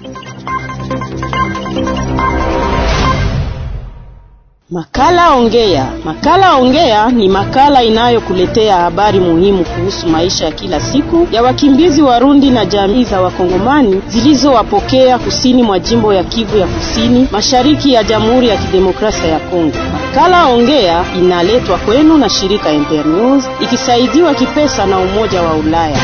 Makala Ongea. Makala Ongea ni makala inayokuletea habari muhimu kuhusu maisha ya kila siku ya wakimbizi Warundi na jamii za Wakongomani zilizowapokea kusini mwa jimbo ya Kivu ya Kusini, mashariki ya Jamhuri ya Kidemokrasia ya Kongo. Makala Ongea inaletwa kwenu na shirika Internews ikisaidiwa kipesa na Umoja wa Ulaya.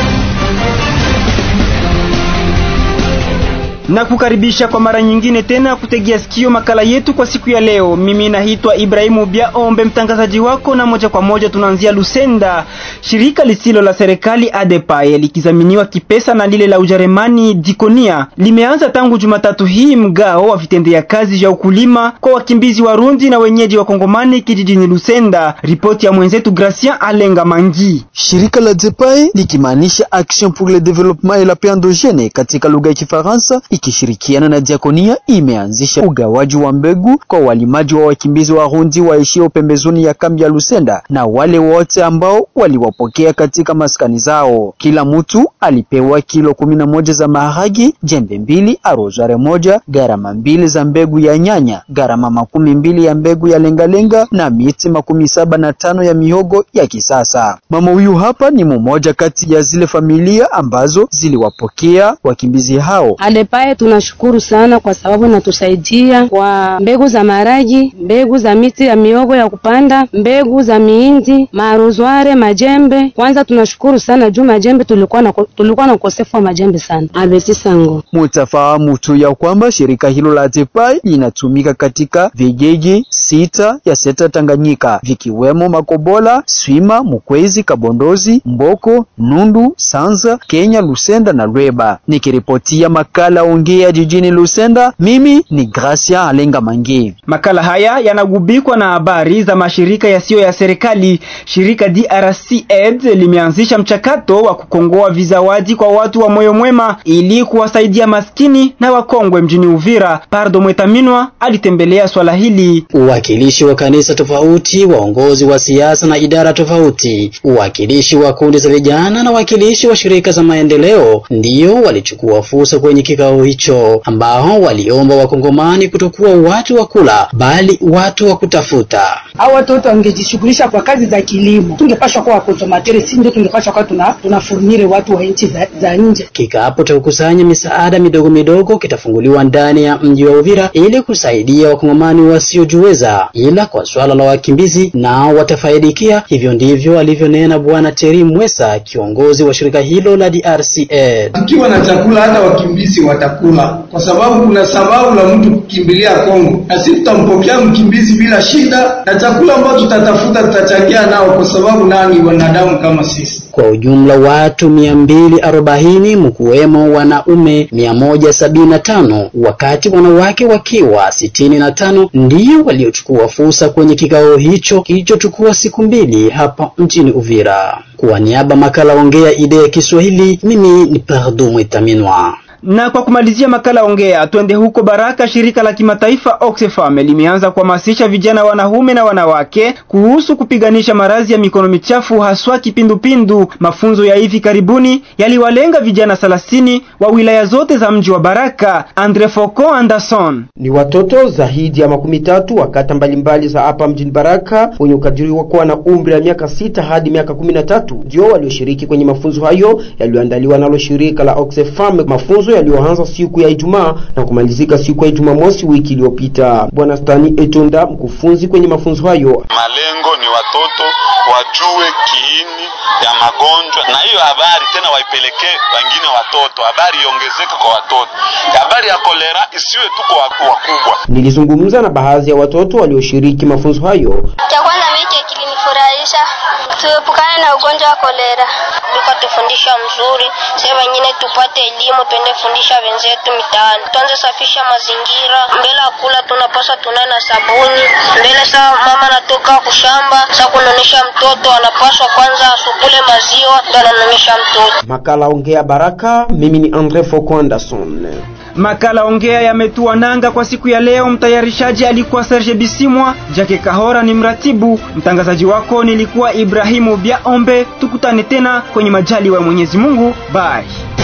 na kukaribisha kwa mara nyingine tena kutegea sikio makala yetu kwa siku ya leo. Mimi naitwa Ibrahimu Biaombe, mtangazaji wako, na moja kwa moja tunaanzia Lusenda. Shirika lisilo la serikali ADEPAE likizaminiwa kipesa na lile la Ujerumani Dikonia limeanza tangu Jumatatu hii mgao wa vitendea kazi vya ukulima kwa wakimbizi Warundi na wenyeji wa Kongomani kijijini Lusenda. Ripoti ya mwenzetu Gracien Alenga Mangi. Shirika la ADEPAE likimaanisha Action pour le Développement et la Paix Endogène katika lugha ya Kifaransa ikishirikiana na Diakonia imeanzisha ugawaji wa mbegu kwa walimaji wa wakimbizi Warundi waishio pembezoni ya kambi ya Lusenda na wale wote ambao waliwapokea katika maskani zao. Kila mtu alipewa kilo kumi na moja za maharagi, jembe mbili, arozare moja, gharama mbili za mbegu ya nyanya, gharama makumi mbili ya mbegu ya lengalenga na miti makumi saba na tano ya mihogo ya kisasa. Mama huyu hapa ni mmoja kati ya zile familia ambazo ziliwapokea wakimbizi hao. Adepaye tunashukuru sana kwa sababu natusaidia kwa mbegu za maragi, mbegu za miti ya miogo ya kupanda, mbegu za miindi, marozware, majembe. Kwanza tunashukuru sana juu majembe tulikuwa na tulikuwa na ukosefu wa majembe sana. Abeti sango. Mutafahamu tu ya kwamba shirika hilo la Adepaye linatumika katika vijiji sita ya seta Tanganyika vikiwemo Makobola, Swima, Mukwezi, Kabondozi, Mboko, Nundu, Sanza, Kenya, Lusenda na Rweba. Nikiripotia makala ongea jijini Lusenda, mimi ni Gracia Alenga Mangi. Makala haya yanagubikwa na habari za mashirika yasiyo ya serikali. Shirika DRC Aid limeanzisha mchakato wa kukongoa vizawadi kwa watu wa moyo mwema ili kuwasaidia maskini na wakongwe mjini Uvira. Pardo Mwetaminwa alitembelea swala hili. Uwakilishi wa kanisa tofauti, waongozi wa siasa na idara tofauti, uwakilishi wa kundi za vijana na wakilishi wa shirika za maendeleo ndiyo walichukua fursa kwenye kikao hicho, ambao waliomba wakongomani kutokuwa watu wa kula bali watu wa kutafuta. Hao watoto wangejishughulisha kwa kazi za kilimo, tungepashwa kuwa wakonsomateri, si ndio? Tungepashwa kuwa tuna tunafurnire watu wa nchi za, za nje. Kikapu cha kukusanya misaada midogo midogo kitafunguliwa ndani ya mji wa Uvira ili kusaidia wakongomani wasiojiweza, ila kwa swala la wakimbizi nao watafaidikia. Hivyo ndivyo alivyonena Bwana Teri Mwesa, kiongozi wa shirika hilo la DRCA. Tukiwa na chakula hata wakimbizi watakula, kwa sababu kuna sababu la mtu kukimbilia Kongo, na sisi tutampokea mkimbizi bila shida, na chakula ambacho tutatafuta tutachangia nao, kwa sababu nani wanadamu kama sisi. Kwa ujumla watu mia mbili arobaini mkuwemo wanaume mia moja sabini na tano wakati wanawake wakiwa sitini na tano ndio waliochukua fursa kwenye kikao hicho kilichochukua siku mbili hapa mjini Uvira. Kwa niaba makala ongea idea ya Kiswahili, mimi ni Pardo Mwetaminwa. Na kwa kumalizia makala ongea, twende huko Baraka. Shirika la kimataifa Oxfam limeanza kuhamasisha vijana wanaume na wanawake kuhusu kupiganisha maradhi ya mikono michafu, haswa kipindupindu. Mafunzo ya hivi karibuni yaliwalenga vijana thelathini wa wilaya zote za mji wa Baraka. Andre Foko Anderson ni watoto zaidi ya makumi tatu wa kata mbalimbali za hapa mjini Baraka wenye ukadiriwa kuwa na umri wa miaka sita hadi miaka kumi na tatu ndio walioshiriki kwenye mafunzo hayo yaliyoandaliwa nalo shirika la Oxfam. Mafunzo yaliyoanza siku ya Ijumaa na kumalizika siku ya Jumamosi wiki iliyopita. Bwana Stani Etonda, mkufunzi kwenye mafunzo hayo: malengo ni watoto wajue kiini ya magonjwa, na hiyo habari tena waipelekee wengine watoto, habari iongezeke kwa watoto. Habari ya kolera isiwe tu kwa wakubwa. Nilizungumza na baadhi ya watoto walioshiriki mafunzo hayo. Cha kwanza mimi kilinifurahisha, tuepukane na ugonjwa wa kolera. Biko tufundisha mzuri, sasa wengine tupate elimu, twende fundisha wenzetu mitaani, tuanze safisha mazingira. Mbele ya kula tunapaswa tunae na sabuni. Mbele saa mama anatoka kushamba, saa kunonesha mtoto anapaswa kwanza asukule maziwa, ndo ananonesha mtoto. Makala ongea Baraka, mimi ni Andre Foko Anderson. Makala ongea yametua nanga kwa siku ya leo. Mtayarishaji alikuwa Serge Bisimwa, Jake Kahora ni mratibu, mtangazaji wako nilikuwa Ibrahimu Biaombe. Tukutane tena kwenye majali wa Mwenyezi Mungu. Bye.